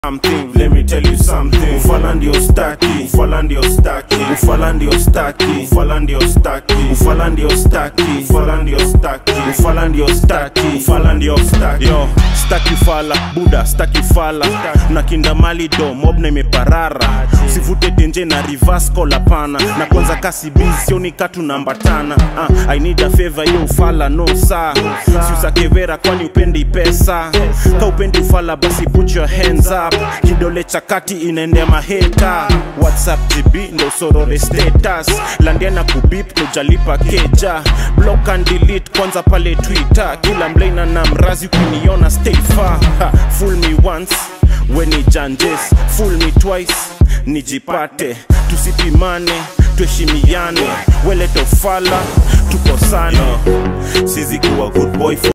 something let me tell you something ufala ndio staki ufala ndio staki ufala ndio staki ufala ndio staki ufala ndio staki ufala ndio staki ufala ndio staki ufala ndio staki yo staki fala buda staki fala na kinda mali do mob na imeparara sivute tenje na reverse call hapana na kwanza kasi busy ni katu nambatana uh, i need a favor yo ufala no saa siusakevera kwani upendi pesa ka upendi ufala basi put your hands up kidole cha kati inaendea maheta whatsapp gb ndo sorore status landiana kubip tujalipa keja block and delete kwanza pale twitter kila mlaina na mrazi ukiniona stay far ha, fool me once weni janjes fool me twice nijipate tusipimane tuheshimiane wele tofala tukosane sizi kuwa good boy for